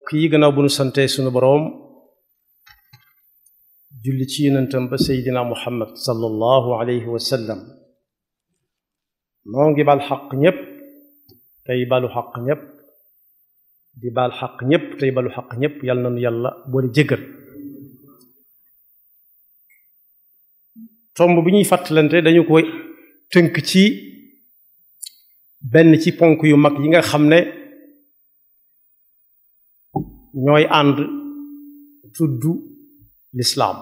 kii gannaaw bu nu sante sunu boroom julli ci yonentam ba seydina muhammad sallallahu alayhi wa sallam noo ngi bal xaq ñépp tey balu xaq ñépp di bal xaq ñépp tey balu xaq ñépp yàlla na nu yàlla boole jéggal tomb bi ñuy fàttalante dañu koy tënk ci benn ci ponk yu mag yi nga xam ne ñooy ànd tudd lislaam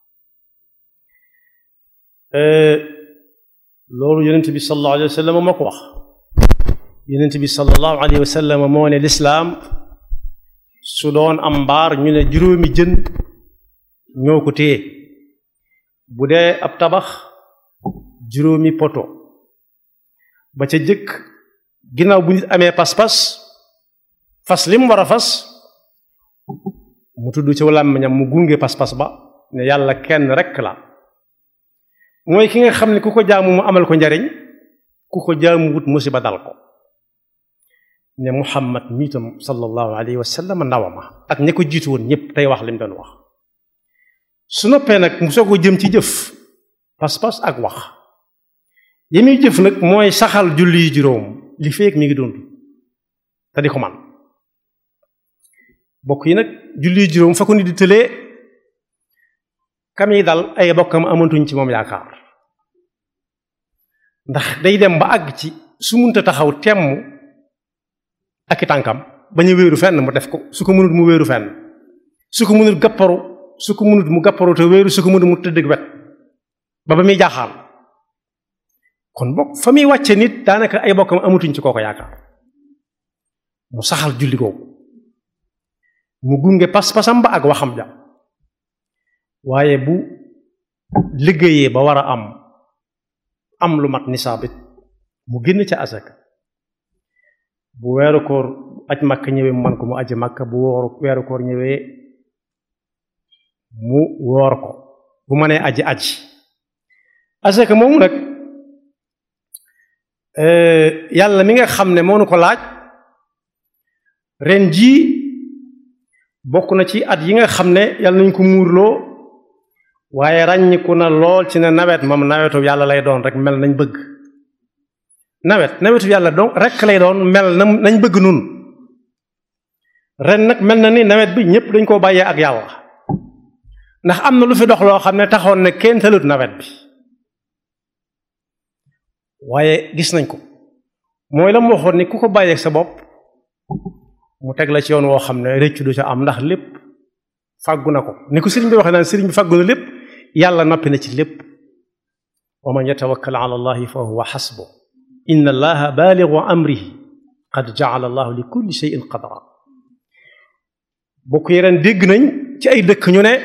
loolu yonent bi sallallahu alayhi wa sallam moo ko wax yonent bi sallallahu alayhi wa sallam moo ne lislaam su doon am mbaar ñu ne juróomi jën ñoo ko téye bu dee ab tabax juróomi poto ba ca jëkk ginnaaw bu nit amee pas-pas fas li mu war a fas mu tudd ci làmmiñam mu gunge pas-pas ba ne yàlla kenn rekk la mooy ki nga xam ne ku ko jaamu mu amal ko njariñ ku ko jaamu wut musiba dal ko ne muhammad miitam sallallahu alayhi wa sallam ndawama ak ña ko jiitu woon ñépp tey wax li mu doon wax su noppee nag mu soog a jëm ci jëf pas-pas ak wax yi muy jëf nag mooy saxal julli yi juróom li feek mi ngi dund te di ko man bokk yi nag julli yi juróom fa ko nit di tëlee kam yi dal ay bokkam amantuñ ci moom yaakaar ndax day dem ba àgg ci su munta taxaw temm ak i tànkam bañ a wéeru fenn mu def ko su ko mënut mu wéeru fenn su ko mënut gàpparu su ko mënut mu gàpparu te wéeru su ko mënut mu tëdd wet ba ba muy jaaxaal kon bokk fa muy wàcce nit daanaka ay bokkam amatuñ ci kooko yaakaar mu saxal julli googu mu gunge pas-pasam ba ak waxam ja waaye bu liggéeyee ba war a am am lu mat nisaabit mu génn ca asaka bu weeru koor aj makka ñëwee mu man ko mu aji makka bu wooru weeru koor ñëwee mu woor ko bu mënee aji aji asaka moomu nag yàlla mi nga xam ne moo nu ko laaj ren jii bokk na ci at yi nga xam ne yàlla nañ ko muurloo waaye ràññiku na lool ci ne nawet moom nawetu yàlla lay doon rek mel nañ bëgg nawet nawetu yàlla doon rek lay doon mel na nañ bëgg nun ren nag mel na ni nawet bi ñépp dañ koo bàyyee ak yàlla ndax am na lu fi dox loo xam ne taxoon ne kenn talut nawet bi waaye gis nañ ko mooy la mu waxoon ni ku ko bàyyeeg sa bopp mu teg la ci yoon woo xam ne rëccu du ca am ndax lépp fàggu na ko ni ko sëriñ bi waxee naan sëriñ bi fàggu na lépp yàlla noppi na ci lépp wa man yatawakkal ala allahi fa huwa xasbu inna allaha baaligu amrihi qad jaala allahu li kulli shay'in qadra bokk yi ren dégg nañ ci ay dëkk ñu ne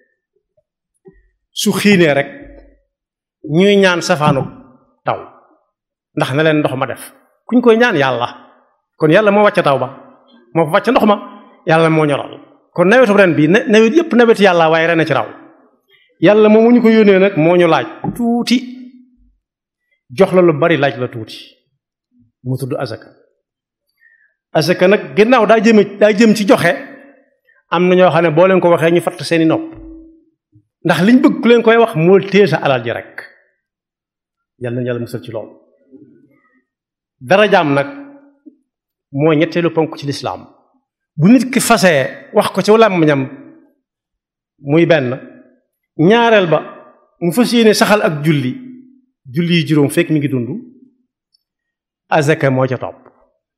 su xiinee rek ñuy ñaan safaanu taw ndax na leen ndox ma def kuñ koy ñaan yàlla kon yàlla moo wàcce taw ba moo fa wàcce ndox ma yàlla moo ñoral kon nawetu ren bi nawet yépp nawet yàlla waaye ren a ci raw yàlla moom mu ñu ko yónnee nag moo ñu laaj tuuti jox la lu bari laaj la tuuti mu tudd azaka azaka nag ginnaaw daa jëme daa jëm ci joxe am na ñoo xam ne boo leen ko waxee ñu fatt seeni nopp ndax liñ bëgg ku leen koy wax moo téye sa alal ji rek yàlla na yàlla musal ci loolu darajaam nag mooy ñetteelu ponk ci lislaam bu nit ki fasee wax ko ci làmmiñam muy benn ñaareel ba mu fas yéene saxal ak julli julli yi juróom fekk mi ngi dund azaka moo ca topp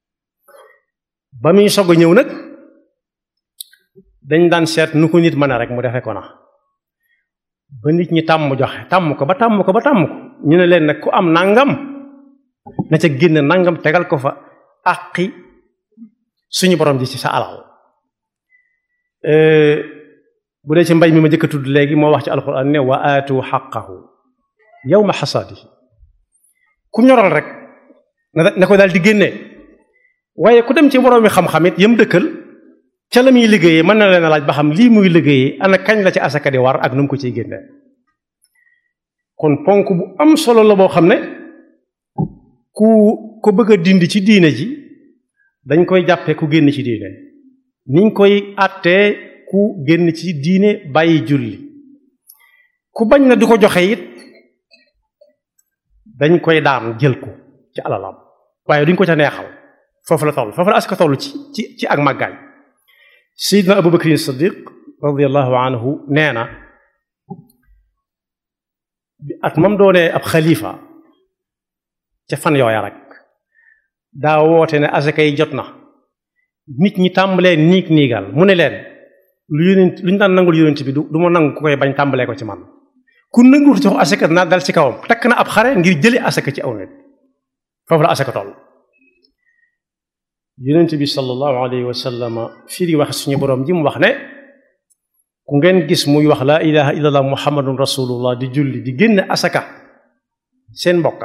ba muy sog a ñëw nag dañ daan seet nu ko nit mën a rek mu defe ko na ba nit ñi tàmm joxe tàmm ko ba tàmm ko ba tàmm ko ñu ne leen nag ku am nangam na ca génn nangam tegal ko fa àqi suñu borom ji ci sa alal bu dee ci mbay mi ma jëkk a tudd léegi moo wax ci alxuraan ne wa aatu xaqahu yawma xasaadihi ku ñoral rek na ko daal di génnee waaye ku dem ci borom mi xam-xam it yam dëkkal ca la muy liggéeyee mën na leen a laaj ba xam lii muy liggéeyee ana kañ la ci asaka di war ak nu mu ko ciy génnee kon ponk bu am solo la boo xam ne ku ko bëgg a dindi ci diine ji dañ koy jàppee ku génn ci diine niñ koy àttee ku génn ci diine bàyyi julli ku bañ na du ko joxe it dañ koy daan jël ko ci alalam waaye duñ ko ca neexal foofu la toll foofu la aska toll ci ci ci ak màggaay sayidna abu bakrin siddiq radiallahu anhu nee na at moom doonee ab xalifa ca fan yooya rek daa woote ne asaka yi jot na nit ñi tàmbalee niig niigal mu ne leen lu yonent lu ñu daan nangul yonent bi du du ma nangu ku koy bañ tàmbalee ko ci man ku nanguwut jox asaka naa dal ci kawam takk na ab xare ngir jële asaka ci aw nit foofu la asaka toll yonent bi sallallahu alayhi wa sallam fii di wax suñu boroom ji mu wax ne ku ngeen gis muy wax laa ilaha illallah muhammadun rasulullah di julli di génn asaka seen mbokka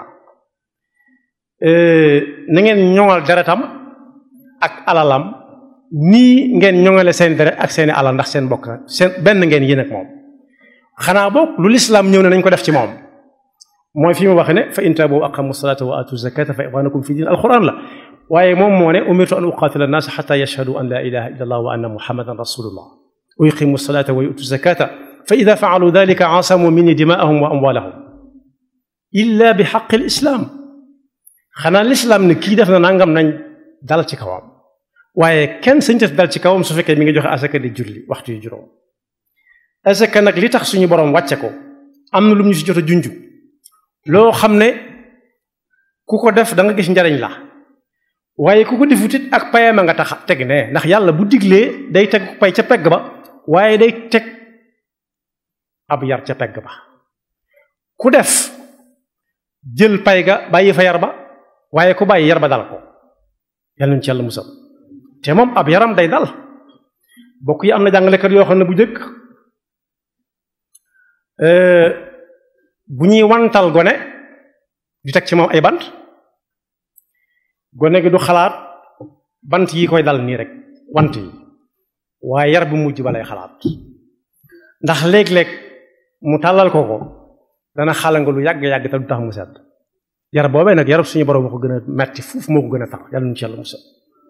na ngeen ñoŋal deretam ak alalam nii ngeen ñoŋale seen deret ak seeni alal ndax seen mbokka seen benn ngeen yéen ak moom xanaa boog lu lislaam ñëw ne nañ ko def ci moom mooy fi mu wax ne fa in taabu wa aqamu salata wa atu zakata fa ixwanakum fi din alquran la waaye moom moo ne umirtu an uqatila annaas xata yashhadu an la ilaha illa allah wa anna muhammadan rasulullah wa yuqimu salata wa yutu zakata fa ida faalu dalika asamu minni dimaahum wa amwalahum illa bi xaqi lislaam xanaa lislaam ne kii def na nangam nañ dal ci kawam waaye kenn sañ def dal ci kawam su fekkee mi ngi joxe asaka di julli waxtu yu juróom asaka nag li tax suñu boroom wàcce ko am na lu ñu si jot a junj loo xam ne ku ko def da nga gis njariñ la waaye ku ko defut it ak payama nga tax teg ne ndax yàlla bu diglee day teg pay ca pegg ba waaye day teg ab yar ca pegg ba ku def jël pay ga bàyyi fa yar ba waaye ku bàyyi yar ba dal ko yàlla nañu ci yàlla musal te moom ab yaram day dal bokk yi am na jàngalekat yoo xam ne bu jëkk bu ñuy wantal gone di teg ci moom ay bant gone gi du xalaat bant yi koy dal nii rek want yi waaye yar bu mujj ba lay xalaat ndax léeg-léeg mu tàllal ko ko dana xala nga lu yàgg-yàgg te du tax mu sedd yar boobee nag yarab suñu borom moo ko gën a metti fuuf moo ko gën a tax yàlla nu ci yàlla musal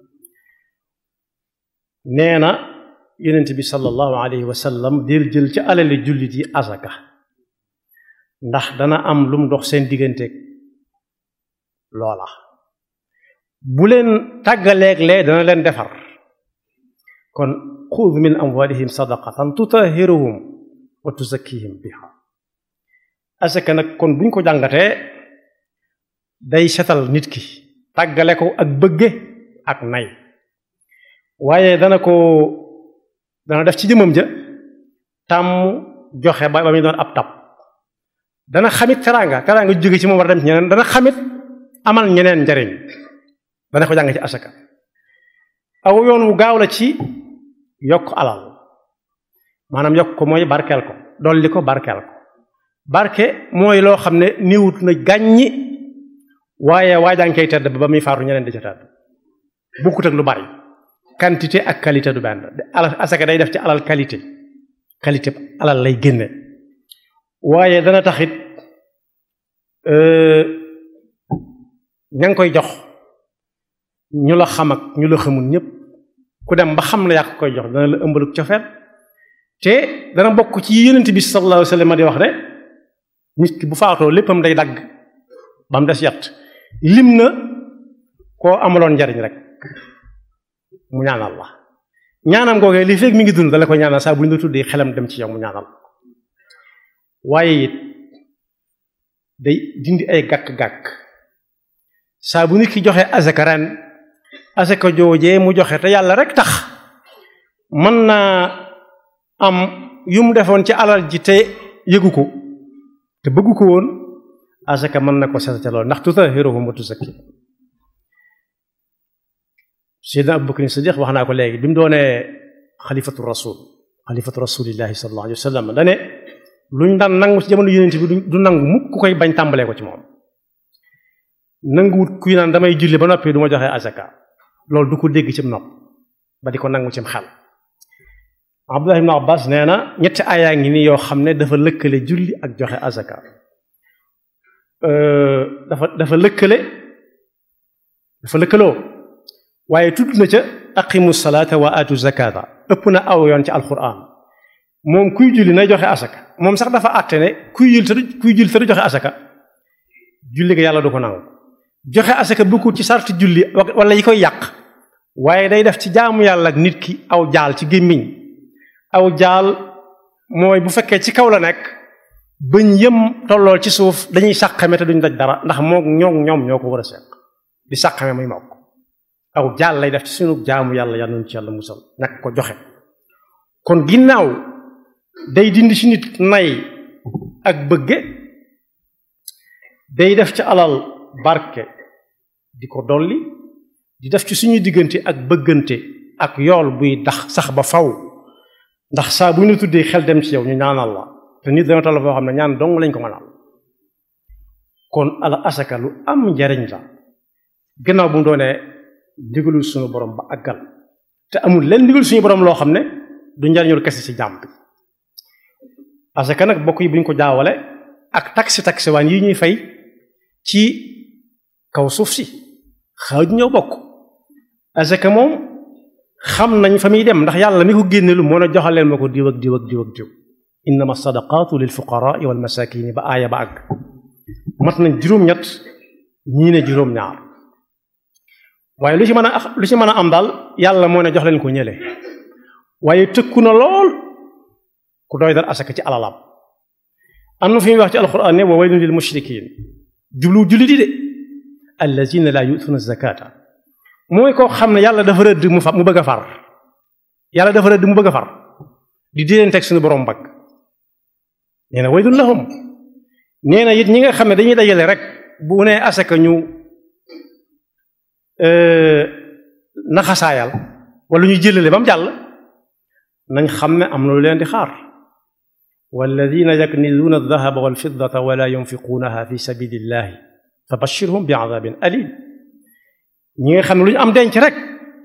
nee na yonent bi sallallahu alayhi wa sallam del jël ci alali jullit yi azaka ndax dana am lu mu dox seen digganteeg loola bu leen tàggaleeg lee dana leen defar kon xud min amwalihim sadaqatan tutahiruhum wa tuzakkihim biha asaka nag kon buñ ko jàngatee day setal nit ki tàggale ko ak bëgge ak nay waaye dana ko dana def ci jëmmam ja tàmm joxe ba ba muy doon ab tab dana xamit teraanga teraanga jóge ci moom war a dem ci ñeneen dana xamit amal ñeneen njariñ dana ko jàng ci asaka aw yoon wu gaaw la ci yokk alal maanaam yokk ko mooy barkeel ko dolli ko barkeel ko barke mooy loo xam ne niwut na gàññi waaye waajaa ngi koy tedd ba muy faatu ñeneen di ca tedd bokkut ak lu bari quantité ak qualité du benn alal asaka day def ci alal qualité qualité alal lay génne waaye dana taxit ña ngi koy jox ñu la xam ak ñu la xamul ñëpp ku dem ba xam la yaa koy jox dana la ëmbaluk cofeet te dana bokk ci yonent bi sallallahu alayhi wa sallam di wax ne nit ki bu faatoo léppam day dagg ba mu des yat lim na koo amaloon njariñ rek mu ñaanal la ñaanam googee li fekk mi ngi dund dala ko ñaanal saa bu ñu la tuddee xelam dem ci yow mu ñaanal waaye it day dindi ay gàkk-gàkk saa bu nit ki joxe asaka ren asaka joojee mu joxe te yàlla rek tax mën naa am yu mu defoon ci alal ji te yëgu ko te bëggu ko woon asaka mën na ko seetate lool ndax tutahiruhum wa tuzakki Seydina Abu Bakr Siddiq wax naa ko léegi bi mu doonee xalifatu rasul xalifatu rasulillahi sallallahu alayhi wa sallam dane luñ daan nangu ci jamono yonent bi du nangu mukk ku koy bañ tàmbalee ko ci moom nanguwut kuy naan damay julli ba noppi du ma joxe asaka loolu du ko dégg cim nopp ba di ko nangu cim xel Abdullah ibn Abbas nee na ñetti aayaa ngi nii yoo xam ne dafa lëkkale julli ak joxe asaka dafa dafa lëkkale dafa lëkkaloo waaye tudd na ca aqimu salaata wa atu zakata ëpp na aw yoon ci alquran moom kuy julli nay joxe asaka moom sax dafa àtte ne kuy julli te du kuy julli te du joxe asaka julli ga yàlla du ko nangu joxe asaka bokkul ci sarti julli wala yi koy yàq waaye day def ci jaamu yàlla ak nit ki aw jaal ci gémmiñ aw jaal mooy bu fekkee ci kaw la nekk bëñ yëm tollool ci suuf dañuy sàqame te duñ daj dara ndax moom ñoom ñoom ñoo ko war a seq di sàqame muy mokk aw jaal lay def ci sunu jaamu yàlla yàlla nañu ci yàlla musal ñàkk ko joxe kon ginnaaw day dindi ci nit nay ak bëgge day def ci alal barke di ko dolli di def ci suñuy diggante ak bëggante ak yool buy dax sax ba faw ndax saa bu ñu tuddee xel dem ci yow ñu ñaanal la te nit dana toll foo xam ne ñaan dong lañ ko mënal kon ala asaka lu am njariñ la gannaaw bu mu doonee ndigalul suñu borom ba àggal te amul leen ndigal suñu borom loo xam ne du njariñul kese ci jàmm bi asaka nag bokk yi bu ñu ko jaawale ak taxi taxi waan yi ñuy fay ci kaw suuf si xaaj ñoo bokk asaka moom xam nañ fa muy dem ndax yàlla mi ko génne lu moo ne joxaleen ma ko diw ak diw ak diw ak diw innama sadaqatu lil fuqaraa wal masakini ba aaya ba àgg mat nañ juróom-ñett ñii ne juróom-ñaar waaye lu ci mën a lu ci mën a am daal yàlla moo ne jox leen ko ñële waaye tëkku na lool ku doy dal asaka ci alalam am na fi muy wax ci alquran ne wa waylun lil mushrikin jublu julli di de allazina la yu'tuna zakata mooy koo xam ne yàlla dafa rëdd mu fa mu bëgg a far yàlla dafa rëdd mu bëgg a far di di leen teg suñu borom mbagg nee na waylun lahum nee na it ñi nga xam ne dañuy dajale rek bu ne asaka ñu naxasaayal wala ñu jëlale ba mu jàll nañ xam ne am na lu leen di xaar walladina yaknizuuna aldahaba walfiddata wala yunfiquunaha fi sabilillahi fa bashirhum bi adabin alim ñi nga xam ne lu ñu am denc rek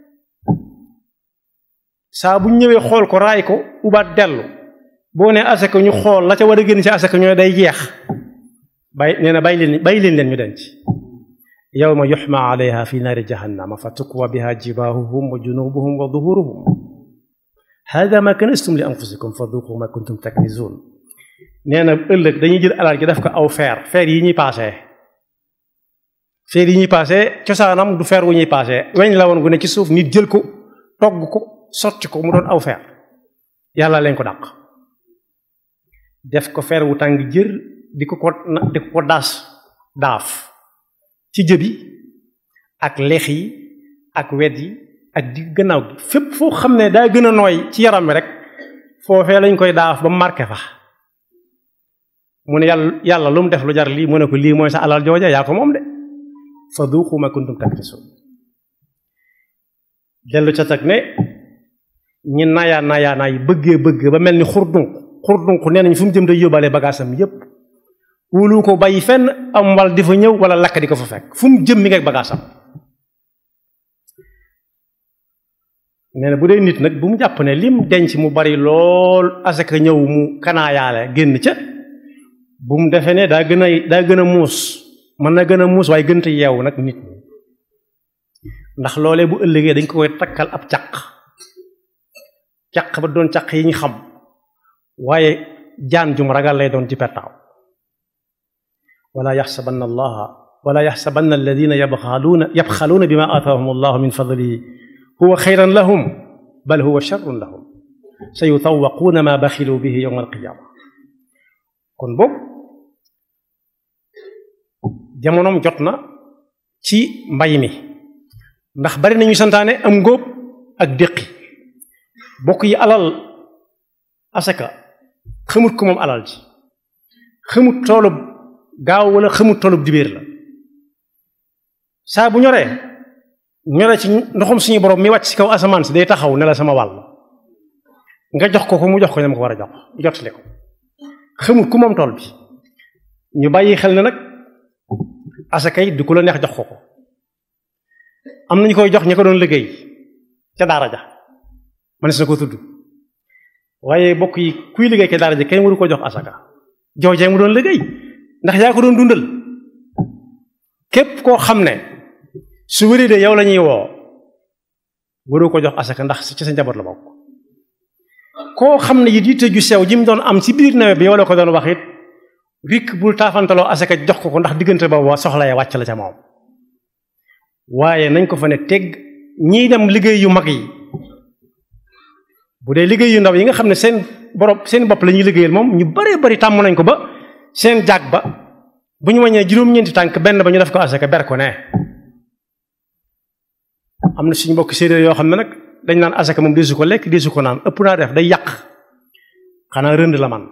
saa bu ñëwee xool ko raay ko ubaat dellu boo ne asaka ñu xool la ca war a génn ci asaka ñooy day jeex bay nee na bay leen bay leen leen ñu denc yawma yuxma alayha fi naari jahannama fa tukwa biha jibaahuhum wa junubuhum wa duhuruhum hada ma kanastum li anfusikum fa duqu ma kuntum taknizun nee na ëllëg dañuy jël alal ji def ko aw feer feer yi ñuy paasee feer yi ñuy paasee cosaanam du feer wu ñuy paasee weñ la woon gu ne ci suuf nit jël ko togg ko sotti ko mu doon aw feer yàlla leen ko dàq def ko feer wu tàng jër di ko ko di ko ko daas daaf ci jëbi ak lex yi ak wet yi ak di gannaaw gi fépp foo xam ne daa gën a nooy ci yaram mi rek foofee lañ koy daaf ba marqué fa mu ne yàlla yàlla lu mu def lu jar lii mu ne ko lii mooy sa alal jooja yaa ko moom de fa duuqu ma kuntum takrisun dellu ca tag ne ñi nayaa nayaa naay bëggee bëgg ba mel ni xurdunk xurdunk nee nañ fu mu jëm day yóbbaale bagaasam yépp wóolu ko bàyyi fenn am wal di fa ñëw wala lakk di ko fa fekk fu mu jëm mi ngi ak bagaasam nee na bu dee nit nag bu mu jàpp ne lim denc mu bari lool asaka ñëw mu kanaayaale génn ca bu mu defee ne daa gën a daa gën a muus mën na gën a muus waaye gën a yeewu nag nit ñi ndax loolee bu ëllëgee dañ ko koy takkal ab caq caq ba doon caq yi ñu xam waaye jaan jum ragal lay doon ci pettaaw wala yaxsabanna allaha wala yaxsabanna alladina yabxaluuna yabxaluuna bima aataahum allahu min fadlihi huwa xayran lahum bal huwa sharrun lahum sa yutawaquuna ma baxilu bihi yowma alqiyaama kon boog jamonoom jot na ci mbay mi ndax bari nañu santaane am ngóob ak déqi bokk yi alal asaka xamut ko moom alal ji xamut toolub gaaw wala xamut toolub dibéer la saa bu ñoree ñoree ci ndoxum suñu borom mi wàcc ci kaw asamaan si day taxaw ne la sama wàll nga jox ko ko mu jox ko ñam ko war a jox jotale ko xamut ku moom tool bi ñu bàyyi xel ne nag asaka yi du ku la neex jox ko ko am nañu koy jox ña ko doon liggéey ca daara ja man si na ko tudd waaye bokk yi kuy liggéey ca daara ja kenn waru ko jox asaka joojee mu doon liggéey ndax yaa ko doon dundal képp koo xam ne su wéri de yow la ñuy woo waroo ko jox asaka ndax ci sa njaboot la bokk koo xam ne it yitte ju sew ji mu doon am ci biir nawet bi yow la ko doon wax it rikk bul taafantaloo asaka jox ko ko ndax diggante boobu soxla ya wàcc la ca moom waaye nañ ko fa ne teg ñiy dem liggéey yu mag yi bu dee liggéey yu ndaw yi nga xam ne seen borom seen bopp la ñuy liggéeyal moom ñu baree bari tàmm nañ ko ba seen jaag ba bu ñu wàññee juróom-ñeenti tànk benn ba ñu def ko asaka ber ko ne am na suñu mbokk séeréer yoo xam ne nag dañ naan asaka moom desu ko lekk desu ko naan ëpp naa def day yàq xanaa rënd la man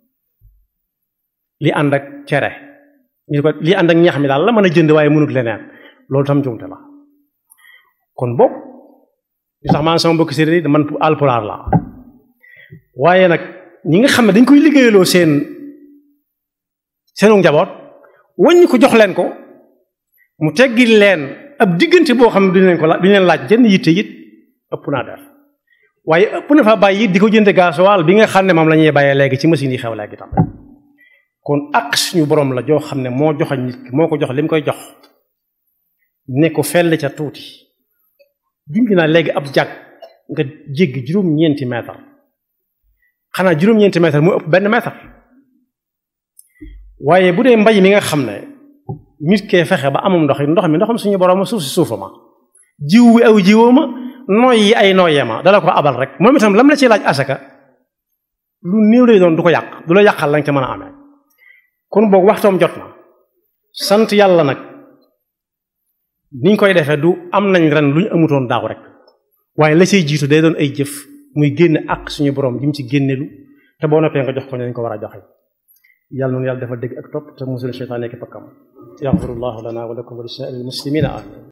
li ànd ak cere ñu ko li ànd ak ñax mi daal la mën a jënd waaye mënut leneen loolu tam jumte la kon boog li tax maan sama mbokk séeréer yi man alpulaar la waaye nag ñi nga xam ne dañ koy liggéeyaloo seen seenu njaboot wàññi ko jox leen ko mu teggil leen ab diggante boo xam ne duñ leen ko laaj duñ leen laaj jënd yitte it ëpp naa def waaye ëpp na fa bàyyi di ko jënde gasoil bi nga xam ne moom la ñuy bàyyee léegi ci machine yi xew léegi tam kon ak suñu borom la joo xam ne moo joxañ nit ki moo ko jox li mu koy jox ne ko fell ca tuuti junj naa léegi ab jàg nga jéggi juróom-ñeenti mètre xanaa juróom-ñeenti mètre mu ëpp benn mètre waaye bu dee mbay mi nga xam ne nit kee fexe ba amum ndox ndox mi ndoxam suñu borom suuf si suufa ma jiw wi aw jiwoo ma nooy yi ay nooyee ma dala ko abal rek moom itam lam la ci laaj asaka lu néew lay doon du ko yàq du la yàqal lañ ca mën a amee kon boog waxtoom jot na sant yàlla nag niñ koy defee du am nañ ren lu ñu amutoon daaw rek waaye la say jiitu day doon ay jëf muy génn ak suñu borom jim ci génnelu te boo noppee nga jox ko ne ñu ko war a joxe yàlla noonu yàlla dafa dégg ak topp te musul seytaan nekk pakkam yaxfirullahu lana wa lakum wa li saa'iril muslimina amin